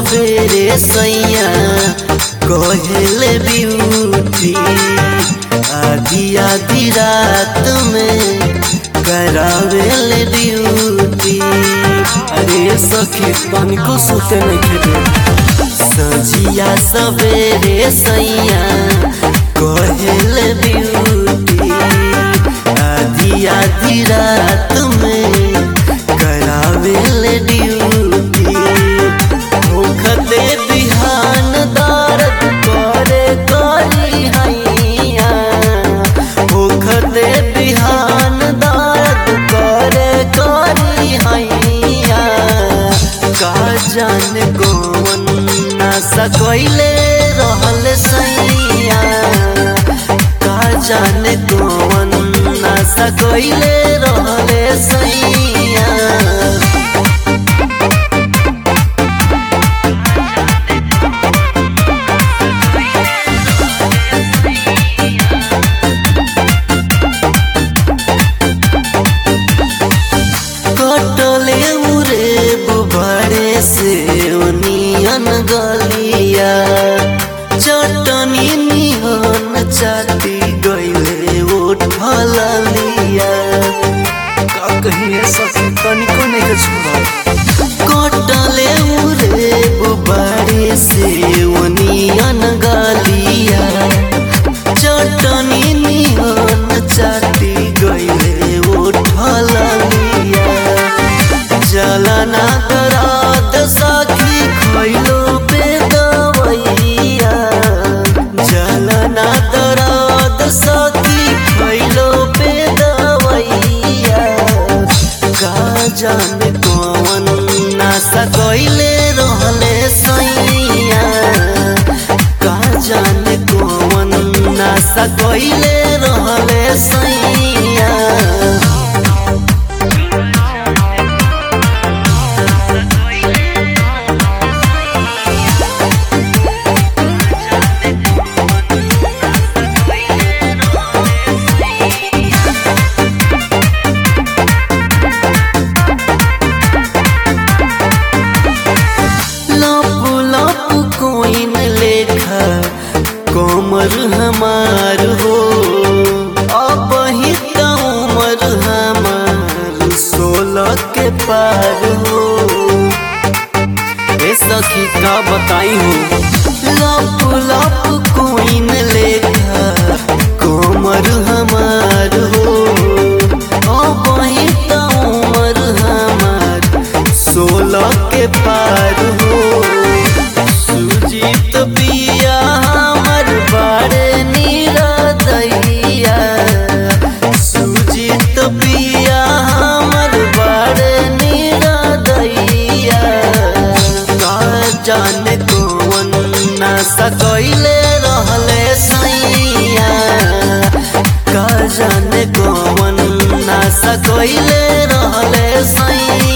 सवेरे सैया कहेले ब्यूटी आधी आधी रात में करावेले ड्यूटी अरे सखी तनिको सुते नहीं खेले सजिया सवेरे सैया कहेले ब्यूटी आधी आधी रात में करावेले ड्यूटी होखते बिहान दर्द करे करी हैया होखते बिहान दर्द करे करी हैया का जाने कौन नशा कैले रहल सैया का जाने कौन नशा कैले रहल सैया कटले उरे बुबारे से ओनियन गलिया चटनी निहन चाटी गईले उठल लिया का कहिए सखी तनिको नहीं के छुआ कटले उरे बुबारे से ओनियन गलिया चटनी निहन चाटी गईले उठल लिया जलना दरात साखी खैलो पे दवैया जलना दरात साखी खैलो पे दवैया का जाने कौन नशा कैले रहले सैया का जाने कौन नशा कैले रहले सैया लप लप कोइन लेखा कोमर हमार हो अब ही त उमर हमार सोलह के पार हो ए सखी का बताई हो लप लप कोइन लेखा कोमर हमार हो अब ही त उमर हमार सोलह के पार हो सुजीत पिया हमर बारे नीरदैया सुजीत पिया हमर बारे नीरदैया का जाने कौन नशा कैले रहले सैया का जाने कौन नशा कैले रहले सैया